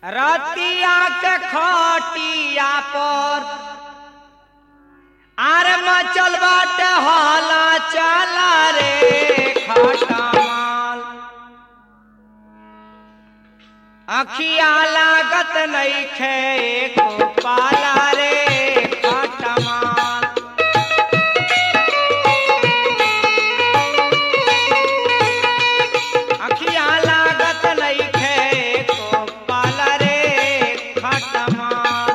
रतिया के खटिया पर आर मचल बाटे हाला चला रे खटमाल अखिया लागत नइखे एको पाला रे खटमाल अखिया लागत नइखे एको पाला रे खटमाल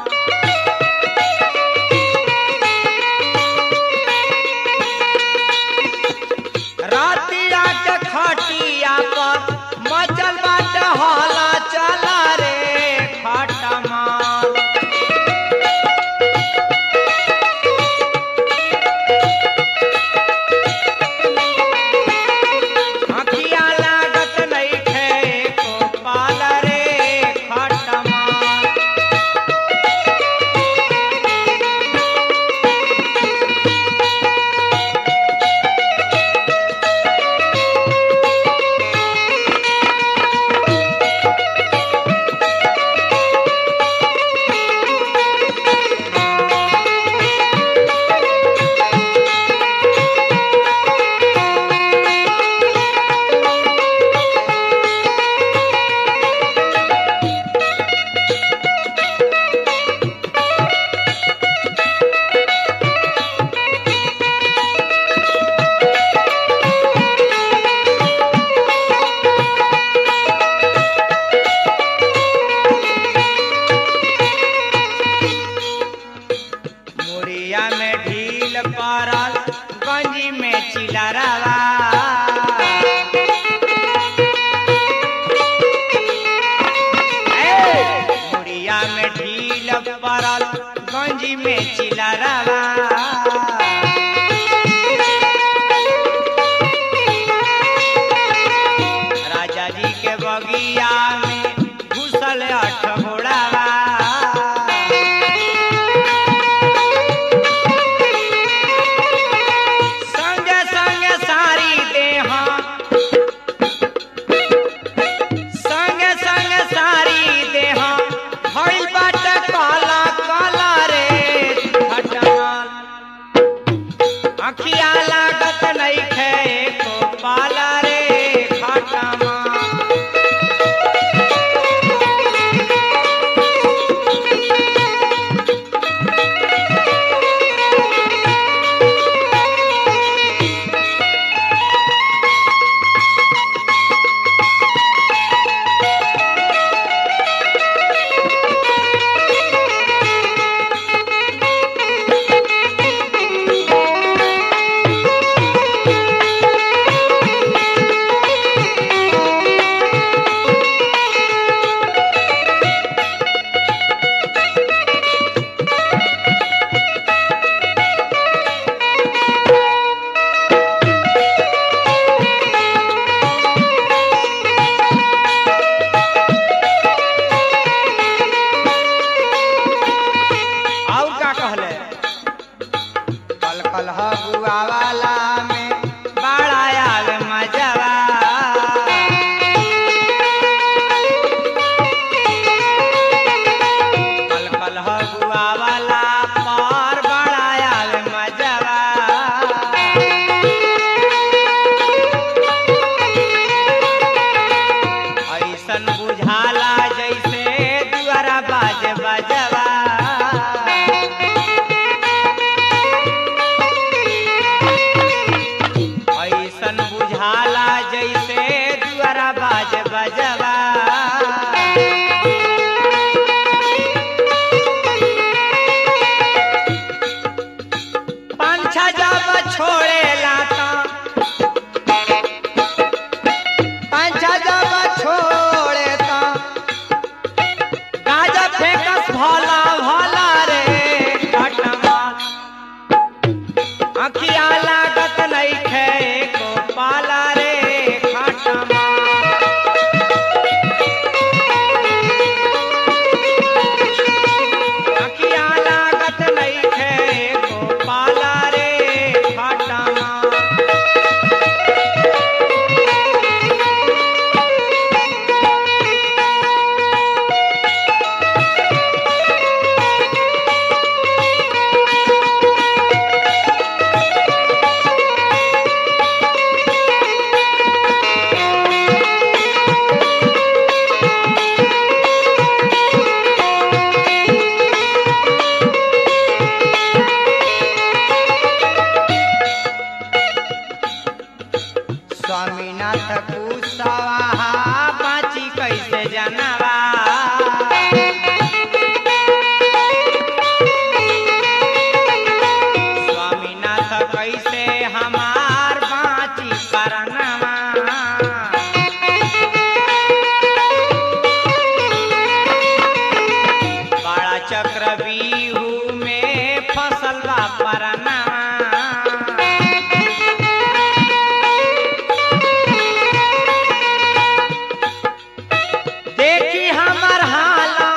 रातिया के खटिया पर मचल बाट हाला चला रे खटमाल अखिया लागत नइखे एको पाल रे खटमाल मुरिया में ढील पड़ल गंजी में चिलरवा ए, मुरिया में ढील पड़ल गंजी में चिलरवा राजा जी के बगिया में घुसल अठ घोड़ावा संगे संगे सारी देहा संगे संगे सारी देहा भइल बाटे काला काला रे खटमल अखिया लागत नइखे एको पाला रे खटमल और का कहले कल कल हबुआ वाला में बड़ा आवे मजवा कल कल हबुआ वाला पर बड़ा आवे मजवा ऐसन बुझाला जैसे दुआरा बाज बजवा ऐसन बुझाला जैसे दुआरा बाज बजवा पंछा जब छोड़े लाता पंछा जब छोड़े ता चक्रव्यूह में फसल बा परनावा देखी हमर हाला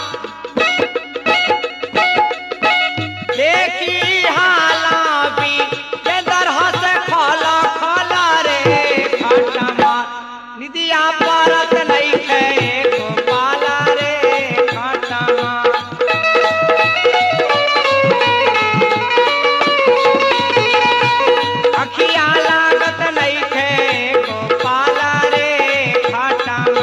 देखी हाला भी केंदर हंस खोला खोला रे खटमा निदिया परत नहीं खे गोपाला रे खटमा अखिया लागत नहीं खे गोपाला रे खटमा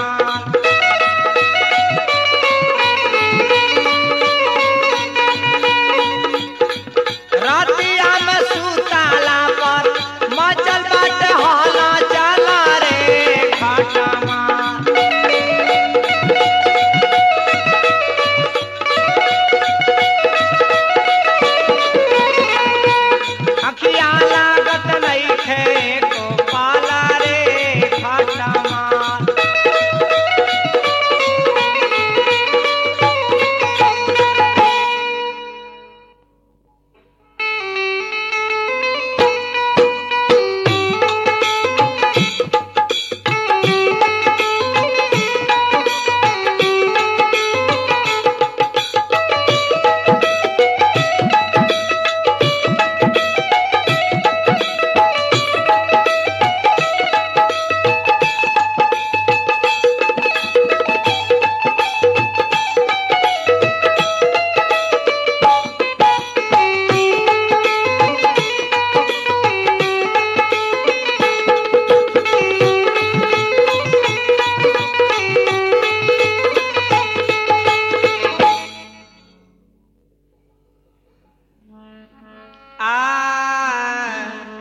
रातिया में सुताला पर मचल बाटे हाला चला रे खटमा अखिया लागत नइखे गोपाला रे खटमा आ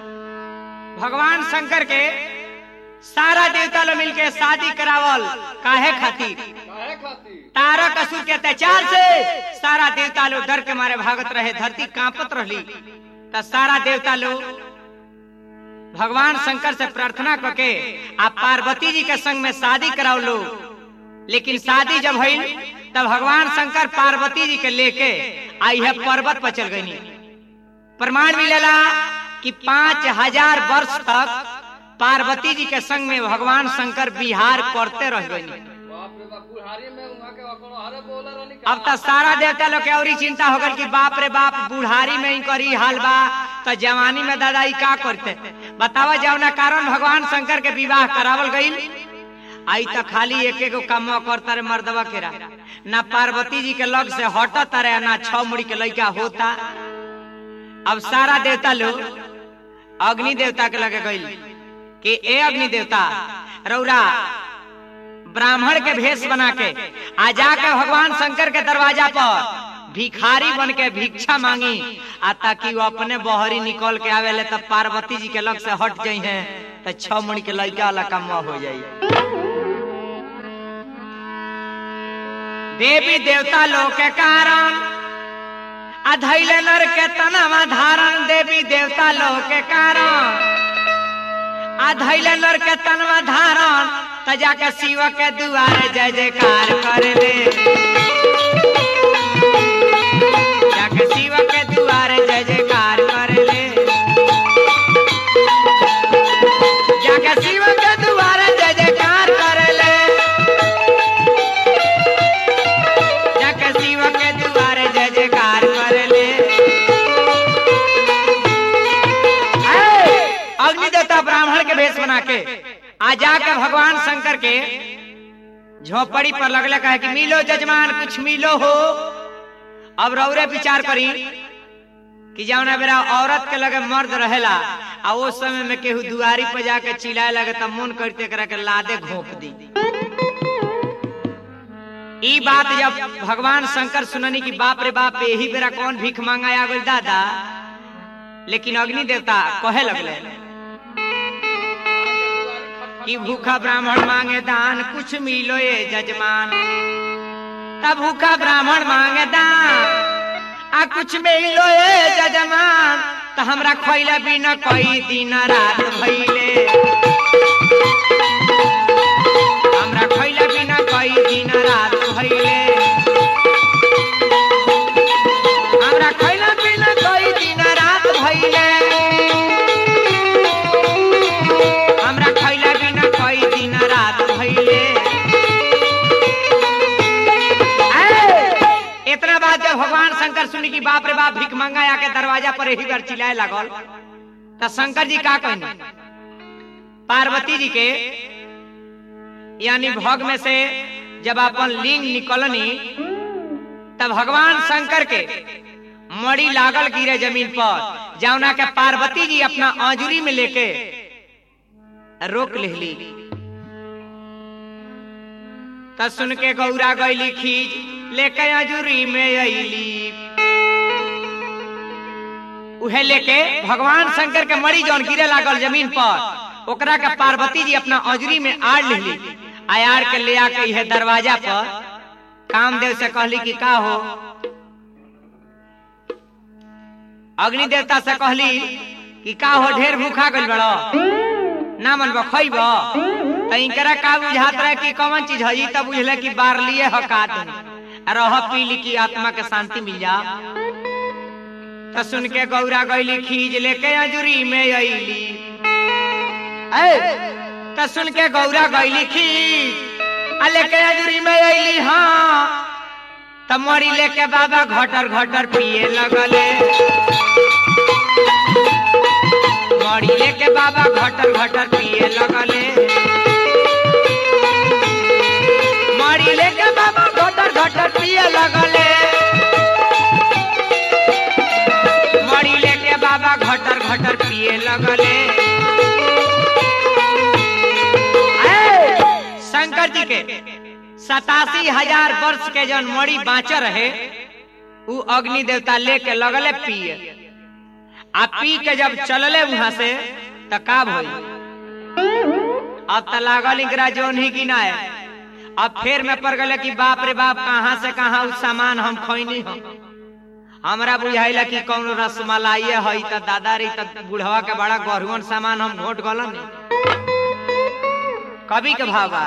भगवान शंकर के सारा देवता लोग मिलके शादी करावल काहे खातिर काहे खातिर तारक असुर के अत्याचार से सारा देवता लोग डर के मारे भागत रहे धरती कांपत रहली त सारा देवता लोग भगवान शंकर से प्रार्थना करके आ पार्वती जी के संग में शादी कराओ लो लेकिन शादी जब भइल तब भगवान शंकर पार्वती जी के लेके आ यह पर्वत पर चल गई प्रमाण मिलेला कि पांच हजार वर्ष तक पार्वती जी के संग में भगवान शंकर बिहार करते रह गई बाप रे बाप बुढ़ारी में उहाँ के अकड़ो हरे बोले रहनी अब तो सारा देवता लोग के औरी चिंता हो गल कि बाप रे बाप बुढ़ारी में ही करी हाल बा तो जवानी में दादा ई का करते बतावा जौना कारण भगवान शंकर के विवाह करावल गईल आई तो खाली एक एगो काम करता रे मर्दवा के रा ना पार्वती जी के लग से हटता रे ना छह मुड़ी के लड़का होता अब सारा देवता लोग अग्नि देवता के लगे गईल कि ए अग्नि देवता रौरा ब्राह्मण के भेष बना के आ जाके भगवान शंकर के दरवाजा पर भिखारी बन के भिक्षा मांगी आ ताकि वो अपने बहरी निकल के आवेले तब पार्वती जी के लग से हट जाई हैं तो छह मण के लड़का वाला काम हो जाई देवी देवता लोग के कारण अधैले नर के तनवा धारण देवी देवता लोग के कारण अधैले नर के तनवा धारण त जाके शिव के दुआरे जय जयकार कर ले जाके शिव के दुआरे जय जयकार कर ले जाके शिव के दुआरे जय जयकार कर ले जाके शिव के दुआरे जय जयकार कर ले ऐ, अग्नि देवता ब्राह्मण के भेष बना के आ जाके भगवान शंकर के झोपड़ी पर लगले कहे कि मिलो जजमान कुछ मिलो हो अब रौरे विचार करी कि जौना बेरा औरत के लगे मर्द रहेला आ वो समय में केहू दुआरी पर जाके चिल्लाए लगे तब मन करते करा के लादे घोप दी ई बात जब भगवान शंकर सुननी कि बाप रे बाप यही बेरा कौन भीख मांगा आ गइल दादा लेकिन अग्नि देवता कहे लगले कि भूखा ब्राह्मण मांगे दान कुछ मिलो ये जजमान तब भूखा ब्राह्मण मांगे दान आ कुछ मिलो ये जजमान तो हमरा खोइला बिना कोई दिन रात भइले हमरा खोइला बिना कोई दिन रात भइले शंकर सुनी कि बाप रे बाप भिख मंगा आके दरवाजा पर यही बार चिल्लाए लागल तो शंकर जी का कहने पार्वती जी के यानी भोग में से जब अपन लिंग निकलनी तब भगवान शंकर के मड़ी लागल गिरे जमीन पर जौना के पार्वती जी अपना आंजुरी में लेके रोक लेली त सुन के गौरा गईली खींच लेके आंजुरी में अली उहे लेके भगवान शंकर के मड़ी जौन गिरे लागल जमीन पर ओकरा के पार्वती जी अपना आंजुरी में आड़ लेली आयार के ले आके इहे दरवाजा पर कामदेव से कहली कि का हो अग्नि देवता से कहली कि का हो ढेर भूखा गइल बड़ो ना मन खइब त इनकरा का बुझात रहे कि कौन चीज है तब बुझले कि बार लिए हकात रह पीली की आत्मा के शांति मिल जा त सुन के गौरा गईली खींच लेके अजुरी में अली त सुन के गौरा गईली खींच आ लेके अजुरी में अली हाँ त मरी लेके बाबा घटर घटर पिए लगले मरी लेके बाबा घटर घटर पिए लगले मरी लेके बाबा घटर घटर पिए लगले मरी लेके बाबा घटर घटर पिए लगले ऐ, शंकर जी के सतासी हजार वर्ष के जौन मरी बाँच रहे उ अग्नि देवता लेके लगले पिए आ पी के जब चलले वहां से त का भई अब त लागल इकरा जोन ही गिनाए अब फिर में पड़ गले कि बाप रे बाप कहाँ से कहाँ उ सामान हम खोइनी हम हमरा बुझाइला कि कौन रसमलाई है त दादा रे त बुढ़वा के बड़ा गहरुअन सामान हम घोट गलन कवि के भावा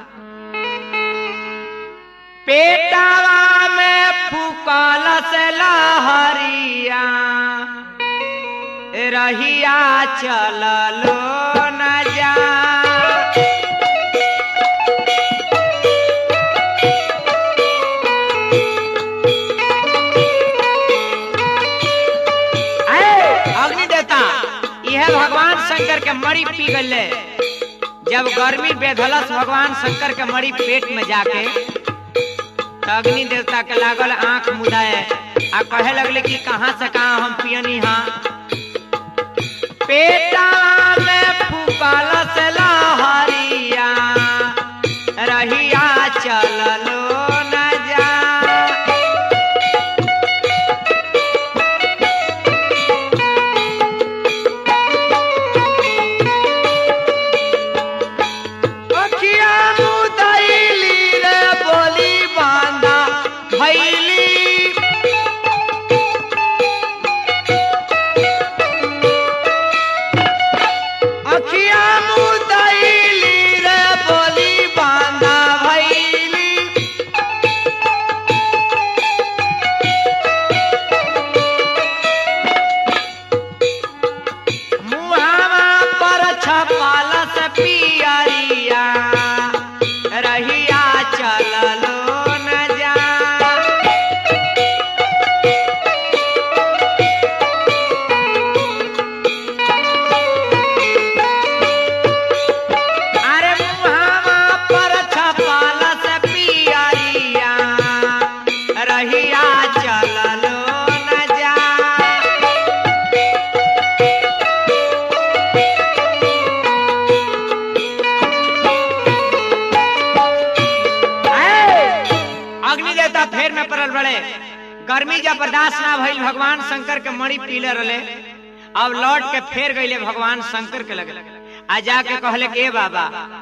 पेटावा में फूकल से लहरिया रहिया चललो न जा अग्नि देवता यह भगवान शंकर के मरी पी गले जब गर्मी बेधलस भगवान शंकर के मरी पेट में जाके तो अग्नि देवता के लागल आंख मुदाए आ कहे लगले कि कहाँ से कहाँ हम पियनी हाँ पेटा में फूकल से लहरिया रहिया चललो न जा अखिया मुदैली रे बोली बांधा भैली अखिया मुदैली रे बोली बांधा भैली मुहावा पर छपाल से पियरिया रहिया चललो न जा अरे मुहावा पर छपाल से पियरिया रहिया चललो न जा अग्नि देवता फेर में पड़ल बड़े गर्मी जब बर्दाश्त ना भइल भगवान शंकर के मणि पीले रहे अब लौट के फेर गईले भगवान शंकर के लगे आ जाके कहले कि ए बाबा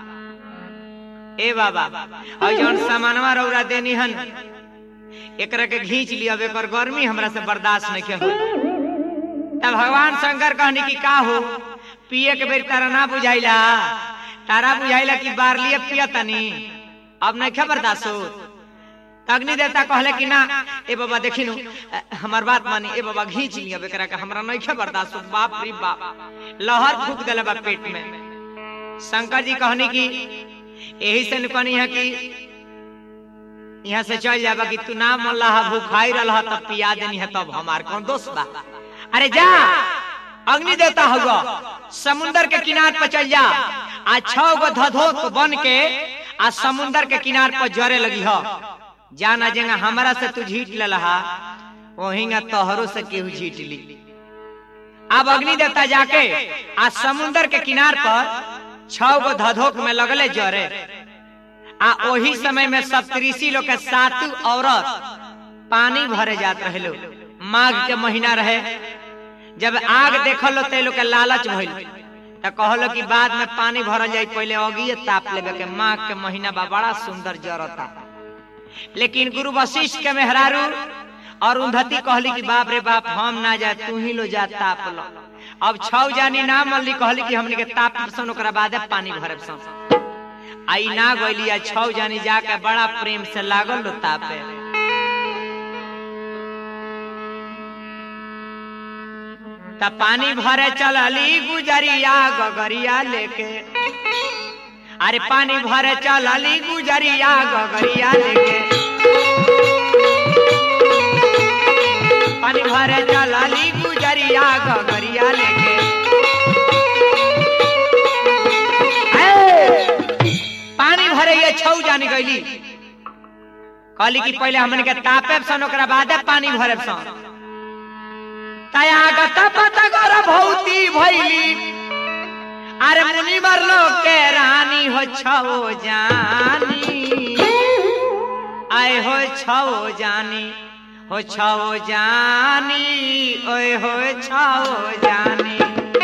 ए बाबा और जौन सामानवा रौरा देनी हन एकरा के घींच लिया एकर गर्मी हमरा से बर्दाश्त नहीं के होई तब भगवान शंकर कहनी कि का हो पिए के बेर तारा ना बुझाइला तारा बुझाइला कि बार लिए पिया तनी अब नहीं खबर दासो अग्नि देवता कहले कि ना ए बाबा देखी नु हमार बात मानी ए बाबा घींच लिया बेकरा के हमरा नहीं खबर दासो बाप रे बाप लहर फूट गले बा पेट में शंकर जी कहनी कि यही से कहनी है कि यहाँ से चल जाबा कि तू ना मन लहा भूखाई रहा तब पिया देनी है तब हमार कौन दोस्त बा अरे जा अग्नि देवता होगा समुंदर के किनार पर चल जा आ छह गो धधोत बन के आ समुंदर के किनार पर जरे लगी हो जाना जेंगा हमरा से तू झीट ले लहा वहींगा तोहरो से केहू झीट ली अब अग्नि देवता जाके आ समुंदर के किनार पर छह गो धधोक में लगले जरे आ ओही समय में सप्तऋषि लोग के सातु औरत पानी भरे जात रहे लोग माघ के महीना रहे जब आग देखल ते लोग के लालच भइल त कहलो कि बाद में पानी भरल जाई पहले अगिए ताप लेबे के माघ के महीना बा बड़ा सुंदर जरता लेकिन गुरु वशिष्ठ के मेहरारू और उन्धति कहली कि बाप रे बाप हम ना जाए तू ही लो जा ताप लो अब छौ जानी ना मल्ली कहली कि हमने के ताप सन ओकरा बादे पानी भरे सन आई ना गइली आ छौ जानी जाके बड़ा प्रेम से लागल लो तापे त पानी भरे चलली गुजरिया गगरिया लेके अरे पानी भरे चलली गुजरिया गगरिया लेके पानी भरे चलली गुजरिया गगरिया लेके ए, पानी भरे ये छौ जानी गईली कहली कि पहले हमन के तापे सन ओकरा बादे पानी भरे सन तया गत पत कर भौती भैली अरे मुनि मरलो के रानी हो छो जानी आए हो छो जानी हो छो जानी ओए हो छो जानी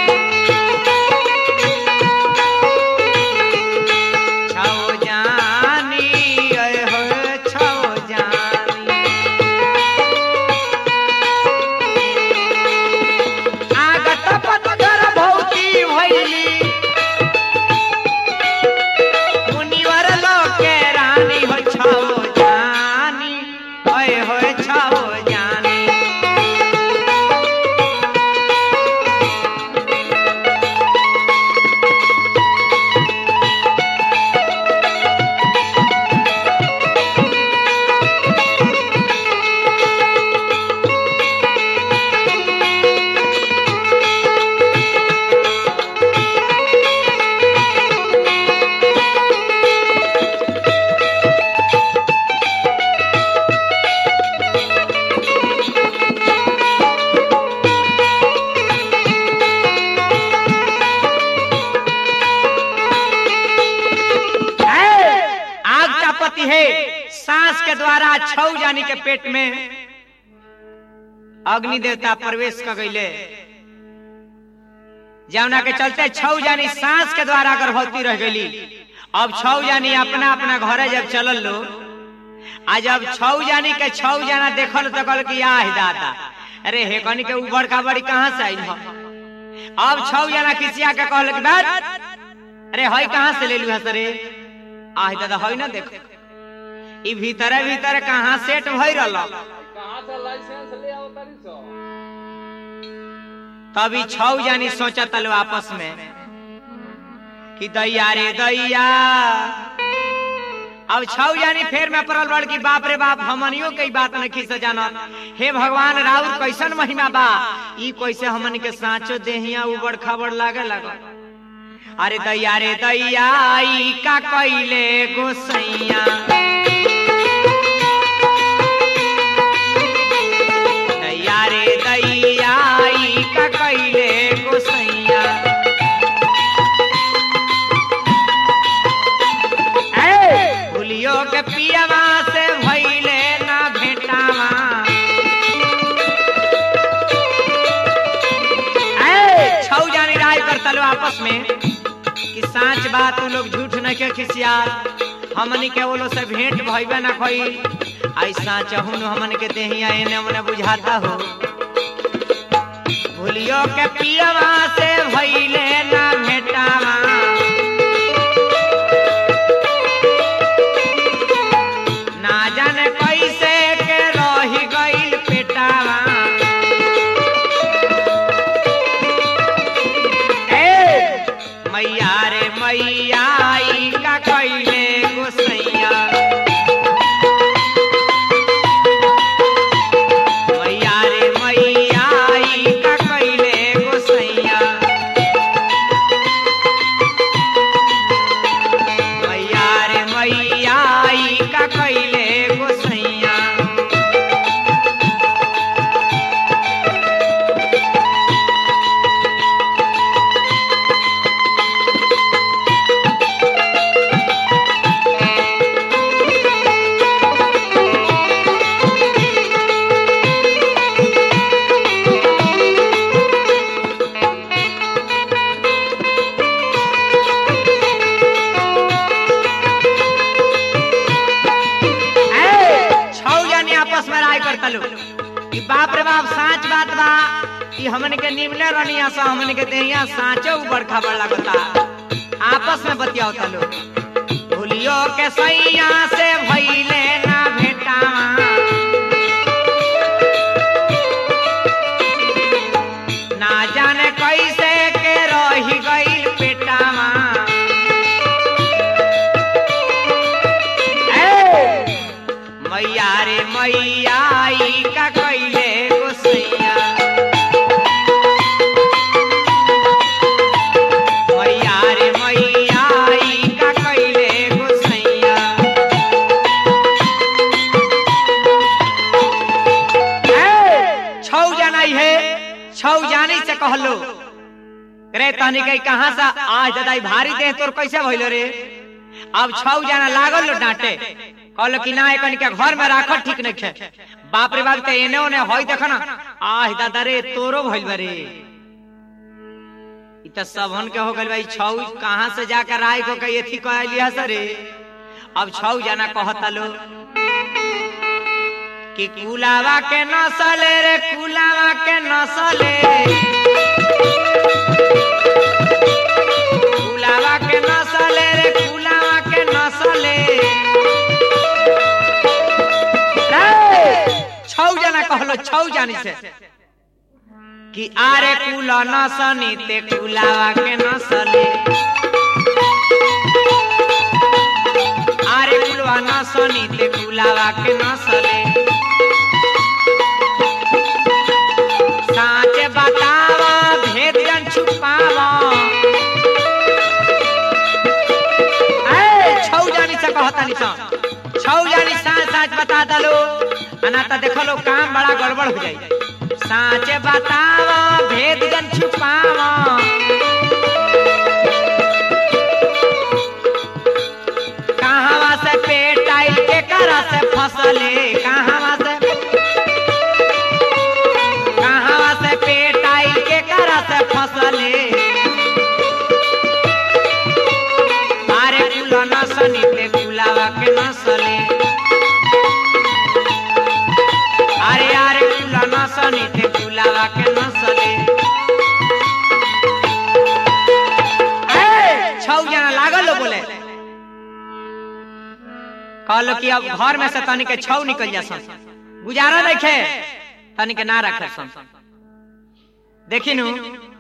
छो जानी ओए हो छो जानी आगत पतगर भौती भैली मुनिवर लोके रानी हो छो जानी ओए हो छो जानी है, आग का पति है सांस के द्वारा छौ जानी के पेट में अग्नि देवता प्रवेश कर गईले जौना के चलते छौ जानी सांस के द्वारा गर्भवती रह गई अब छौ जानी अपना अपना घरे जब चलल लो आ जब छौ जानी के छौ जाना देखल तो कहल कि आह दादा अरे हे कनी के उबड़ का बड़ी कहाँ से आई हो अब छौ जाना किसिया के कहल कि बात अरे हई कहाँ से ले लू हस रे आह दादा हई ना देखो ई भीतरे भीतरे कहाँ सेट भई रहल कहाँ से लाइसेंस ले आओ तारी सो तभी छौ जानी सोचा तलो आपस में कि दैया रे दैया अब छौ जानी फेर में पड़ल बड़ की बाप रे बाप हमनियो के ई बात नहीं से जानत हे भगवान राउर कैसन महिमा बा ई कैसे हमन के साचो देहिया उबड़ खबड़ लागे लगा अरे दैया रे दैया ई का कैले गोसैया दैया रे दैया ई का कैले गोसैया ए, भूलियो के पियवा से भइले ना भेटावा ए, छौ जानी राय करता लो आपस में कि सांच बात उ लोग झूठ न के खिसिया हमनी के वो लोग से भेंट भइबे ना कोई ऐसा चहुन हमन के देहिया एने मने बुझाता हो भूलियो के पियवा से भइले ना भेटावा ना जाने कैसे के रही गइल पेटावा ए मैया रे मैया ई का कैले गोसैया कहता लो कि बाप रे बाप साच बात बा कि हमन के निमले रनिया सा हमन के देहिया साचो ऊपर खबर लगता आपस में बतियावता लो भूलियो के सैया से भइले ना भेटावा ना जाने कैसे के रही गईल पेटावा ए, मैया रे मैया ई का कैले गोसैया मैया रे मैया ई का कैले गोसैया ए, छौ जाना है छौ जानी से कहलो रे तनी कहीं कहाँ से आज दादाई भारी दे तोर कैसे भइलो रे अब छौ जाना लागल लो डांटे कहलो कि ना एकन के घर में राखल ठीक नहीं है बाप रे बाप ते एने ओने होई देख ना आह दादा रे तोरो भइल बा रे इ त सबहन के हो गइल भाई छौ कहाँ से जाकर राय को कही एथी कह लिया सरे अब छौ जाना कहता लो कि कुलावा के नसले रे कुलावा के नसले कुलावा के नसले रे कुलावा के नसले रे, छौ जना कहलो छौ जानी से कि आरे कुल नसनी ते कुलावा के नसले आरे कुलवा नसनी ते कुलावा के नसले साँच बतावा भेद जन छुपावा ए, छौ जानी से कहता नी सा छौ जानी साँच साँच बता दलो अना त देखो लो काम बड़ा गड़बड़ हो जाई साँच बतावा भेद जन छुपावा कहावा से पेट आई के करा से फसले कहावा से कहावा से पेट आई के करा से फसले अरे कुल नसनी ते कुलावा के नसले अरे अरे कुल नसनी ते कुलावा के नसले ए, छौ जना लागल हो बोले कहलो कि अब घर में से तनी के छौ निकल जा सन गुजारा देखे तनी के ना रखे सन देखी नु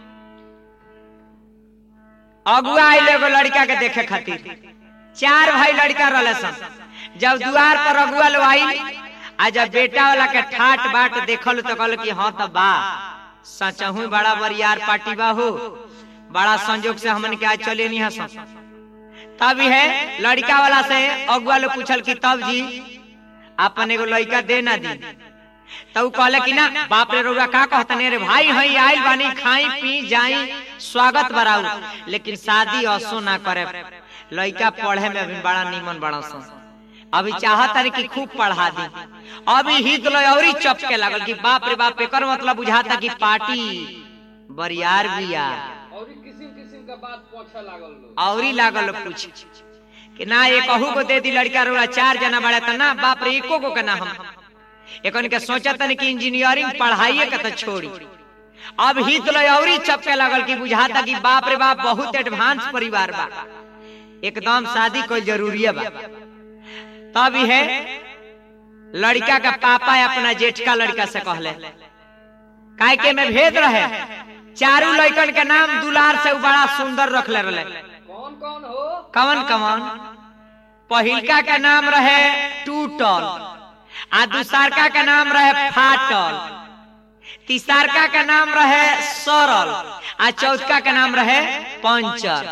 अगुआ आइल एगो लड़का के देखे खातिर चार भाई लड़का रहले सन जब दुआर पर अगुआ लो आई आ जब बेटा वाला के ठाट बाट देखल तो कहल कि हाँ तब बा सचहू बड़ा बरियार पार्टी बा हो बड़ा संजोग से हमन के आज चले नहीं हसन तब है लड़का वाला से अगुआ लोग पूछल कि तब जी अपन एगो लड़का दे ना दी तब उ कहले कि ना बाप रे रउआ का कहतने रे भाई हई आइल बानी खाई पी जाई स्वागत बराऊ लेकिन शादी असो ना करे लड़का पढ़े में अभी बड़ा नीमन बड़ा सन अभी चाहत है कि खूब पढ़ा दी अभी हित लो औरी चपके लागल कि बाप रे बाप एकर मतलब बुझाता कि पार्टी बरियार बिया और किसिम किसिम का बात पूछे लागल लोग औरी लागल लोग पूछ कि ना ये कहू को दे दी लड़का रोड़ा चार जना बड़ा था ना बाप रे एको को ना हम एकन के सोचा तन कि इंजीनियरिंग पढ़ाइए के तो छोड़ी अब हित लो औरी चपके लागल कि बुझाता कि बाप रे बाप बहुत एडवांस परिवार बा एकदम शादी कोई जरूरी बा तब है लड़का का पापा अपना जेठका लड़का से कहले काय के में भेद रहे चारू लड़कन के नाम दुलार से उ बड़ा सुंदर रखले रहे कौन कौन हो कवन कवन पहिलका के नाम रहे टूटल आ दूसरका के नाम रहे फाटल तीसरका के नाम रहे सरल आ चौथका के नाम रहे पंचर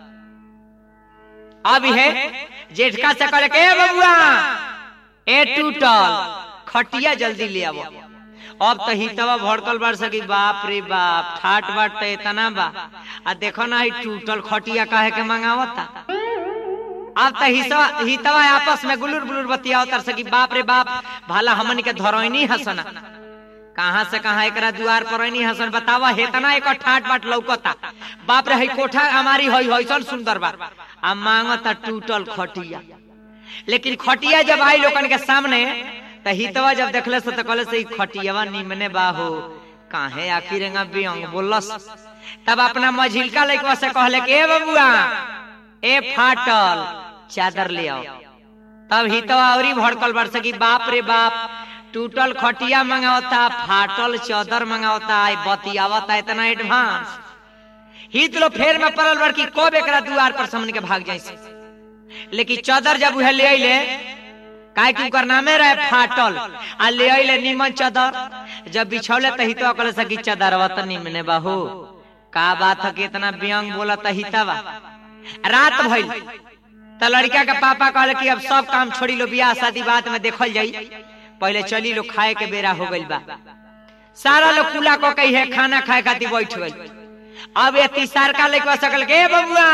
अब है जेठका से करे के "ए बबुआ ए टूटल खटिया जल्दी ले आवो अब तो हितवा भड़कल बार सकी बाप रे बाप ठाट बाट तो इतना बा आ देखो ना ही टूटल खटिया काहे के मंगावता अब तो हिसवा हितवा आपस में गुलुर बुलुर बतिया उतर सकी बाप रे बाप भला हमन के धरोइनी हसना कहाँ से कहाँ एकरा दुआर पर नहीं हसन बतावा हेतना एक ठाट बाट लौकता बाप रे हई कोठा हमारी हई हईसन सुंदर बा आ मांगता टूटल खटिया लेकिन खटिया जब आई लोगन के सामने त हितवा जब देखले से तो कहले से ई खटियावा निमने बाहो काहे आखिर एंगा बियंग बोलस तब अपना मझिलका लइकवा से कहले कि ए बबुआ ए फाटल चादर ले आओ तब हितवा औरी भड़कल बरस की बाप रे बाप टूटल खटिया मंगावता फाटल चादर मंगावता आई बतियावता इतना एडवांस हित लो फेर में पड़ल बड़ की कब एकरा दुआर पर समन के भाग जाइसे लेकिन चादर जब उहे ले अइले काहे कि ओकर नामे रहे फाटल आ ले अइले निमन चादर जब बिछौले त हितवा कहले सकी चादरवा त निमने बाहू का बात है कि इतना व्यंग बोला त हितवा रात भइल त लड़का के पापा कहले कि अब सब काम छोड़ी लो बियाह शादी बात में देखल जाई पहले चली लो खाए के बेरा हो गइल बा सारा लोग कुला को कही है खाना खाए खातिर बैठ गइल अब ये तीसार का लेके सकल के "ए बबुआ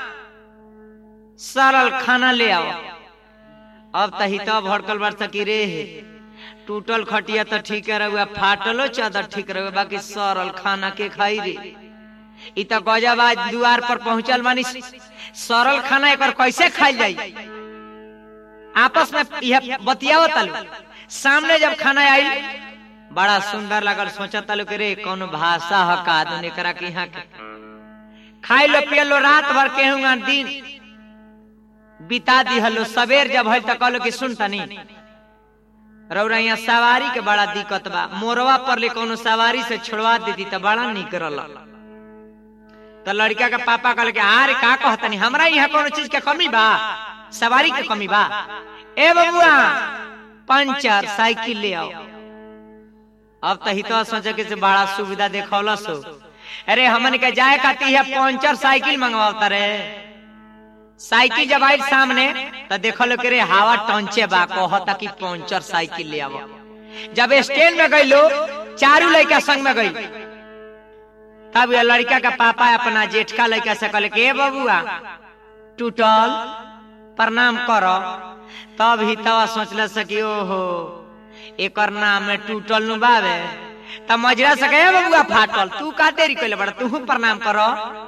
सरल खाना ले आओ अब त हितवा भड़कल बार सकी रे टूटल खटिया तो ठीक रहुआ फाटलो चादर ठीक रहुआ बाकी सरल खाना के खाई रे इ त गजब आज दुआर पर पहुंचल मानी सरल खाना एक कैसे खाई जाई आपस में यह बतियावत तलु सामने जब खाना आई बड़ा सुंदर लगल सोचा तलु के रे कौन भाषा ह का आदमी करा के यहाँ के खाई लो पिय लो रात भर केहूँगा दिन बिता दिहलो सवेर जब है त कहलो कि सुन तनी रौरा यहाँ सवारी के बड़ा दिक्कत बा मोरवा पर ले कोनो सवारी से छोड़वा देती त बड़ा निक रहल तो लड़का के पापा कहल के अरे का कहतनी हमरा यहाँ कोनो चीज के कमी बा सवारी के कमी बा ए बबुआ पंचर साइकिल ले आओ अब तो हितो सोचे के से बड़ा सुविधा देखौलस हो अरे हमन के जाए खाती है पंचर साइकिल मंगवाता रे साइकिल जब आई सामने तो देखल के रे हवा टंचे बा कहता कि पंचर साइकिल ले आओ जब स्टैंड में गई लो चारू लड़का संग में गई तब ये लड़का का पापा अपना जेठका लड़का से कहले के "ए बबुआ टूटल प्रणाम करो तब ही तवा सोचल सकी ओहो एकर नाम में टूटल नु बावे तब मजरा से कहे बबुआ फाटल तू का देरी कइले बड़ा तू प्रणाम करो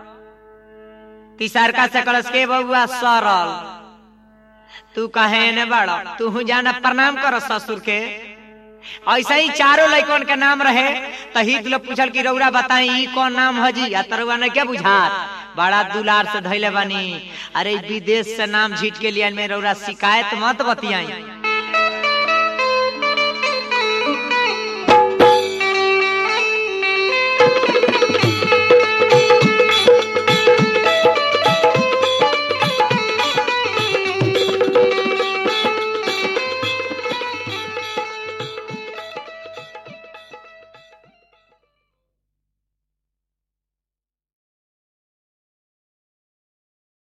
तीसरका से कलस के बबुआ सरल तू कहे ने बड़ा तू जाना प्रणाम करो ससुर के ऐसा ही चारों लड़कन के नाम रहे तो हित लोग पूछल कि रौरा बताई ई कौन नाम हजी आ तरुआ ने क्या बुझात बड़ा दुलार से धैले बानी अरे विदेश से नाम झीट के लिए में रौरा शिकायत मत बतियाई